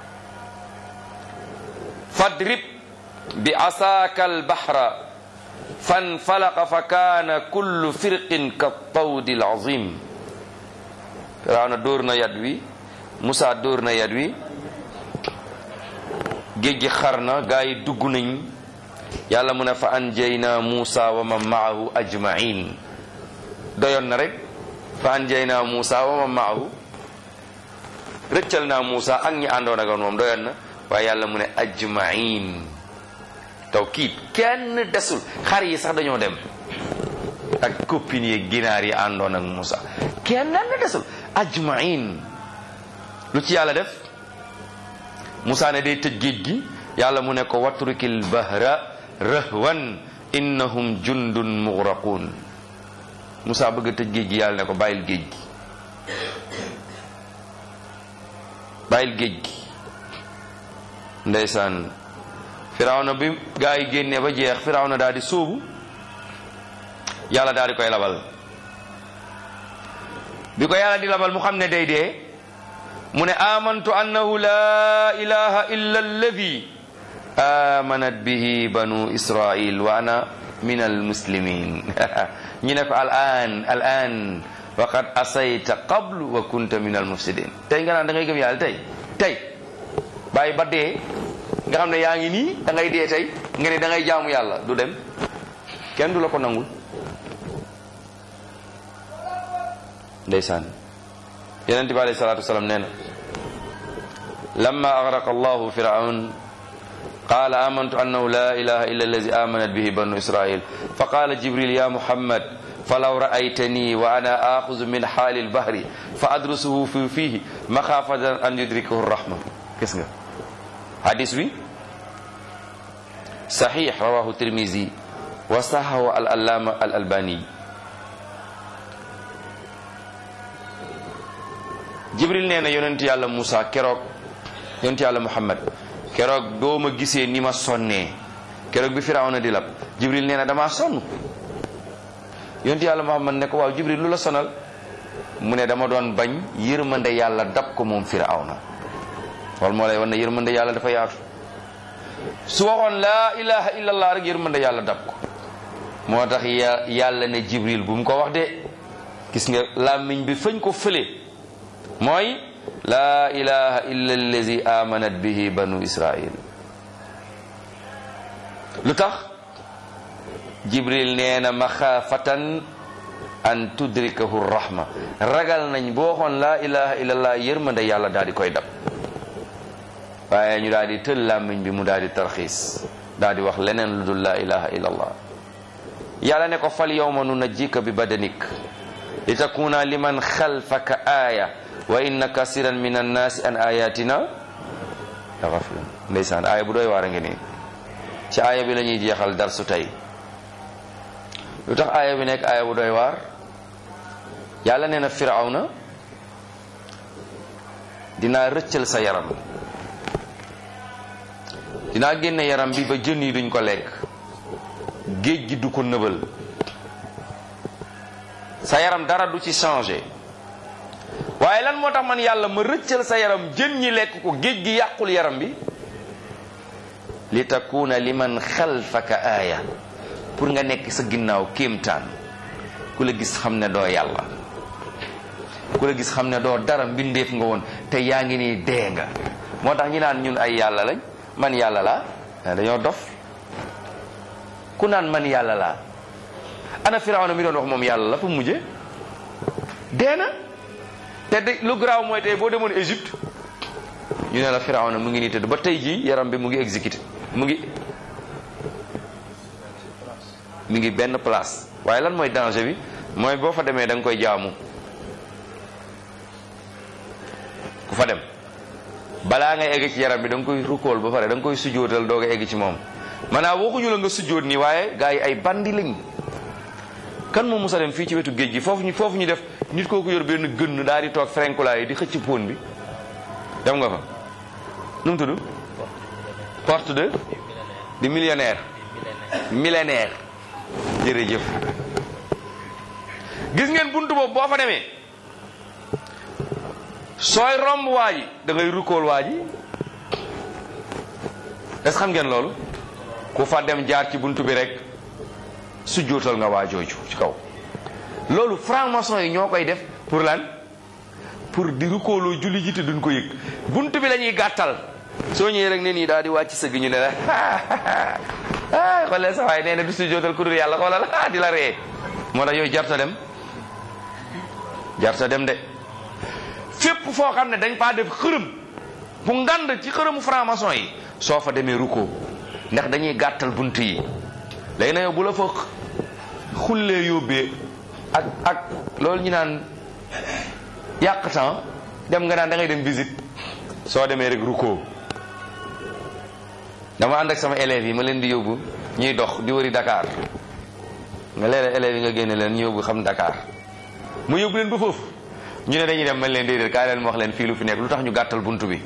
fadrib bi asaaka albahra fanfalaqa fa kaana kullu firqin ka tawdi alazim firawna dóor na yat wi Muusa dóor na yat wi géej gi xar na gaa yi dugg nañ yàlla mu ne fa anjayna Muusa wa man maahu ajmain doyoon na rek fa anjayna Muusa wa man maahu rëccal naa Muusa ak ñi àndoon ak moom doyoon na waaye yàlla mu ne ajmain tawkiid kenn desul xar yi sax dañoo dem ak copine yi ginaar yi àndoon ak Muusa kenn desul ajmain lu ci yàlla def Muusa ne day tëj géej gi yàlla mu ne ko watrukil bahra rahwan innahum jundun mugraqun Muusa bëgg a tëj géej gi yàlla ne ko bàyyil géej gi bàyyil géej gi ndeysaan firawna bi gaa yi génnee ba jeex firawna daal di sóobu yàlla daal di koy labal bi ko yàlla di labal mu xam ne day dee mu ne amantu annahu la ilaha illa alladi amanat bihi banu israil wa ana min almuslimin ñu ne ko al an al an waqad asayta qablu wa kunta min almufsidin tey nga naan da ngay gëm yàlla tey tey bàyyi ba dee nga xam ne yaa ngi nii da ngay dee tey nga ne da ngay jaamu yàlla du dem kenn du la ko nangul ndeysaan yonente bi alayhi salatu wasalam nee na lamma aghraqa allahu firaun qala amantu annahu la ilaha illa allazi amanat bihi banu israil fa qala jibril ya muhammad falaw ra'aytani wa ana akhuzu min hali albahri fa adrusuhu fi fihi makhafatan an yudrikahu rahma gis nga hadis bi sahih rawahu tirmizi wa sahahu al allama al albani jibril nee na yonent yàlla Moussa keroog yonent yàlla Muhammad keroog doo ma gisee ni ma sonnee keroog bi Firawna di lab jibril nee na damaa sonn yonent yàlla Muhammad ne ko waaw jibril lu la sonal mu ne dama doon bañ yërmande yàlla dab ko moom Firawna wal moo lay wan ne yërmande yàlla dafa yaatu su waxoon laa ilaha illallah rek yërmande yàlla dab ko moo tax yàlla ne jibril bu mu ko wax de gis nga làmmiñ bi fañ ko fële mooy laa ilaha illa allazi amanat bihi banu israil lu tax jibril nee na maxaafatan an tudrikahu rahma ragal nañ boo xoon laa ilaha illallah yërmande yàlla daal di koy dab waaye ñu daal di tël làmmiñ bi mu daal di tarxiis daal di wax leneen lu dul laa ilaha illallah yàlla ne ko fal yawma nunajjika bi badanik li takuna liman xalfaka aaya wa inna kasiran min annaasi an ayatina la gafilun ndeysaan aaya bu doy waar a ngi nii ci aaya bi la ñuy jeexal darsu tey lu tax aaya bi nekk aaya bu doy waar yàlla nee na firawna dinaa rëccal sa yaram dinaa génne yaram bi ba jën yi duñ ko lekk géej gi du ko nëbal sa yaram dara du ci changé waaye lan moo tax man yàlla ma rëccal sa yaram jën ñi lekk ko géej gi yàqul yaram bi li takuna liman xalfaka aaya pour nga nekk sa ginnaaw kéemtaan ku la gis xam ne doo yàlla ku la gis xam ne doo dara mbindeef nga woon te yaa ngi nii dee nga moo tax ñi naan ñun ay yàlla lañ man yàlla laa dañoo dof ku naan man yàlla laa ana firawna mi doon wax moom yàlla la fu mujje dee na te de lu garaaw mooy tey boo demoon Égypte ñu ne la firawna mu ngi nii tëdd ba tey jii yaram bi mu ngi exécuté mu ngi mu ngi benn place waaye lan mooy danger bi mooy boo fa demee da nga koy jaamu ku fa dem balaa ngay egg ci yaram bi da nga koy rukkool ba pare da nga koy sujootal doog a egg ci moom maanaam waxuñu la nga sujoot nii waaye gars yi ay bandi lañ kan moo musa dem fii ci wetu géej gi foofu ñu foofu ñu def nit kooku yor benn gënn daal di toog frenkulaay di xëcc pon bi dem nga fa nu mu tudd porte de di millionnaire millénaire jërëjëf gis ngeen buntu boobu boo fa demee sooy romb waa ji da ngay rukkool waa ji est-ce xam ngeen loolu ku fa dem jaar ci buntu bi rek su jootal nga waa jooju ci kaw loolu franc-maçon yi ñoo koy def pour lan pour di rukkooloo julli ji te duñ ko yëg buntu bi la ñuy gàttal soo ñëwee rek ne nii daal di wàcc sëgg ñu ne la ah xoolee sa waay nee na du sujjóotal ku dul yàlla xoolal ah di la ree moo tax yooyu jarta dem jarta dem de fépp foo xam ne dañ faa def xërëm bu ngand ci xërëmu franc-maçon yi soo fa demee rukkoo ndax dañuy gàttal bunt yi léegi na yow bu la fa xullee yóbbee ak ak loolu ñu naan yàq temps dem nga naan da ngay dem visite soo demee rek rukkoo dama ànd ak sama élèves yi ma leen di yóbbu ñuy dox di wëri Dakar nga léeg élèves yi nga génne leen ñu yóbbu xam Dakar mu yóbbu leen ba foofu ñu ne dañuy dem man leen déedéet kaay leen wax leen fii lu fi nekk lu tax ñu gàttal bunt bi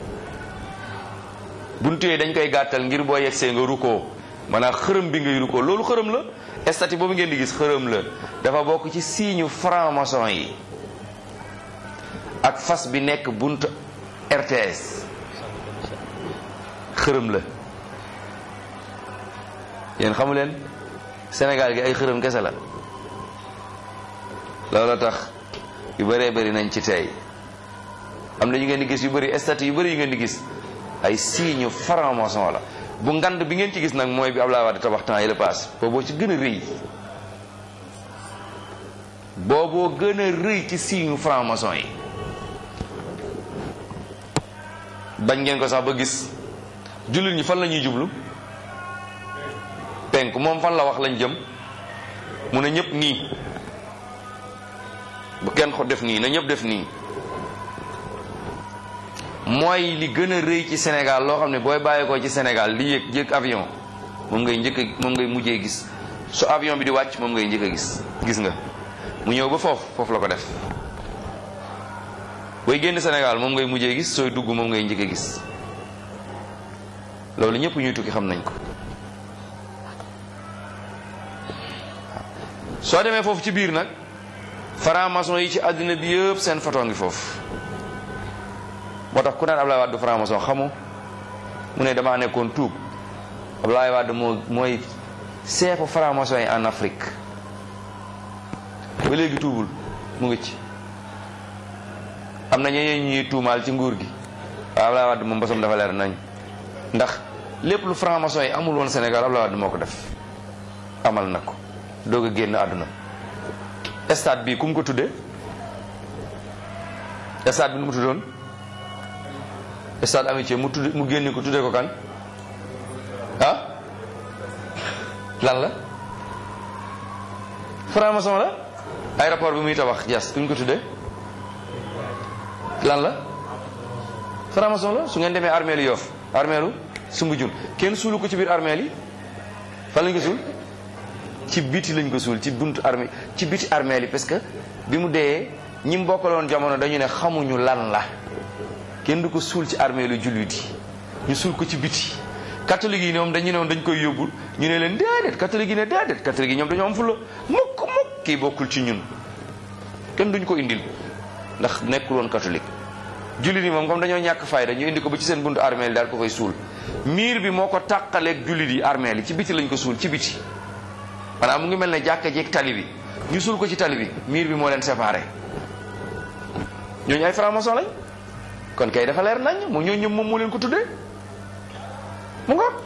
buntu yi dañ koy gàttal ngir boo yegsee nga rukkoo maanaam xërëm bi ngay rukkoo loolu xërëm la statue boobu ngeen di gis xërëm la dafa bokk ci signe franc-maçon yi ak fas bi nekk bunt RTS xërëm la yéen xamu leen Sénégal gi ay xërëm kese la loolu tax yu bëree bëri nañ ci tey am na yu ngeen di gis yu bëri statue yu bëri yu ngeen di gis ay signe franc-maçon la bu ngand bi ngeen ci gis nag mooy bi Abdoulaye Wade tabax temps yi la paase booboo ci gën a rëy booboo gën a rëy ci signe franc-maçon yi bañ ngeen ko sax ba gis jullit ñi fan la ñuy jublu penk moom fan la wax lañ jëm mu ne ñëpp nii bu kenn ko def nii na ñëpp def nii mooy li gën a rëy ci Sénégal loo xam ne booy bàyyi ko ci Sénégal di yëg yëg avion moom ngay njëkk a moom ngay mujjee gis su avion bi di wàcc moom ngay njëkk a gis gis nga mu ñëw ba foofu foofu la ko def booy génn Sénégal moom ngay mujjee gis sooy dugg moom ngay njëkk a gis loolu ñëpp ñuy tukki xam nañ ko soo demee foofu ci biir nag franc-maçon yi ci àddina bi yëpp seen photo ngi foofu moo tax ku naan Ablaye Wade du franc-maçon xamu mu ne damaa nekkoon tuub Ablaye Wade moo mooy seefu franc-maçon yi en Afrique ba léegi tuubul mu ngi ci am na ñeneen ñuy tuumaal ci nguur gi waaw Ablaye Wade moom bosam dafa leer nañ ndax lépp lu franc-maçon yi amul woon Sénégal Ablaye Wade moo ko def amal na ko doog a génn àdduna stade bi ku mu ko tuddee stade bi nu mu tuddoon stade amitié mu tudd mu génne ko tuddee ko kan ah lan la franc-maçon la aéroport bi muy tabax jas ku ñu ko tuddee lan la franc-maçon la su ngeen demee armeelu Yoff armeelu Soumbédioune kenn suulu ko ci biir armeel yi fan lañ ko suul ci biti lañ ko suul ci buntu armée ci biti armeel yi parce que bi mu dee ñi mu bokkaloon jamono dañu ne xamuñu lan la kenn du ko suul ci armeelu jullit yi ñu suul ko ci biti catholique yi ñoom dañu ne woon dañ koy yóbbul ñu ne leen déedéet catholique yi ne déedéet catholique yi ñoom dañoo am fulla mukk mukk kii bokkul ci ñun kenn duñ ko indil ndax nekkul woon catholique jullit yi moom comme dañoo ñàkk fayda ñu indi ko ba ci seen buntu armeel yi daal ko fay suul miir bi moo ko tàqaleeg jullit yi armeel yi ci biti lañ ko suul ci biti maanaam mu ngi mel ne jàkka jeeg tali bi ñu suul ko ci tali bi miir bi moo leen séparé ñooñu ay franc-maçon lañ kon kay dafa leer nañ mu ñooñu moom moo leen ko tuddee mu nga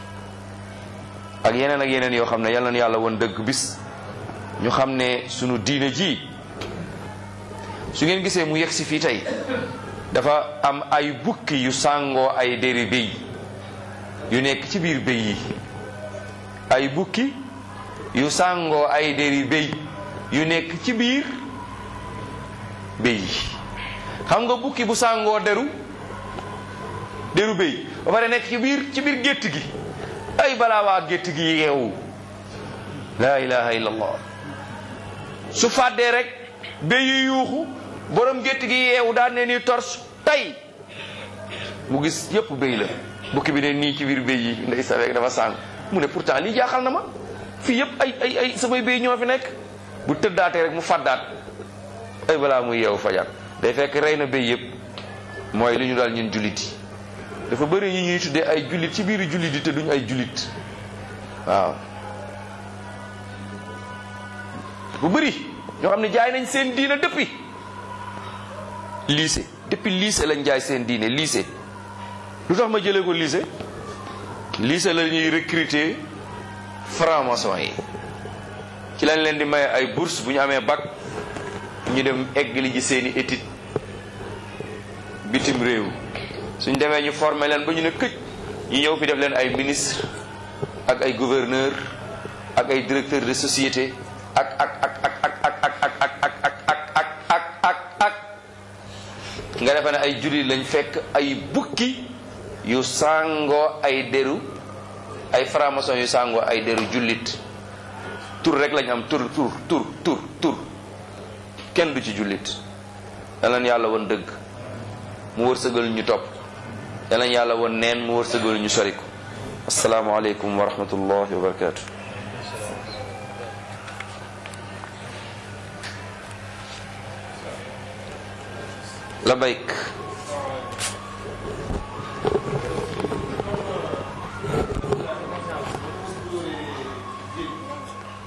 ak yeneen ak yeneen yoo xam ne yal na yàlla woon dëgg bis ñu xam ne sunu diine ji su ngeen gisee mu yegg si fii tey dafa am ay bukki yu sàngoo ay déri béy yu nekk ci biir béy yi ay bukki yu sàngoo ay déri béy yu nekk ci biir béy yi xam nga bukki bu sàngoo deru deru béy ba pare nekk ci biir ci biir gétt gi ay balaa waa gétt gi yeewu laa ilaha illallah su fàddee rek béy yi yuuxu borom gétt gi yeewu daan ne nii tors tay mu gis yëpp béy la bukki bi ne nii ci biir béy yi ndey saweek dafa sàng mu ne pourtant lii jaaxal na ma fii yëpp ay ay ay samay béy ñoo fi nekk bu tëddaatee rek mu fàddaat ay balaa muy yeewu fajar day fekk rey na béy yëpp mooy li ñu daal ñun jullit yi dafa bëri ñi ñuy tuddee ay jullit ci biir jullit yi te duñ ay jullit waaw bu bëri ñoo xam ne jaay nañ seen diina depuis lycée depuis lycée lañ jaay seen diine lycée lu tax ma jëlee ko lycée lycée la ñuy recruter franc-maçon yi ci lañ leen di maye ay bourse bu ñu amee bac ñu dem eggali ji seeni étude bitim réew suñ demee ñu former leen ba ñu ne këj ñu ñëw fi def leen ay ministre ak ay gouverneur ak ay directeur de société ak ak ak ak ak ak ak ak ak ak ak ak ak ak ak nga defe ne ay jullit lañ fekk ay bukki yu sàngoo ay deru ay franc-maçon yu sàngoo ay deru jullit tur rek lañ am tur tur tur tur tur kenn du ci jullit dalan yàlla woon dëgg mu wërsëgal ñu topp dalan yàlla woon neen mu wërsëgal ñu sori ko asalaamaaleykum wa rahmatullahi wa barakatu la bayk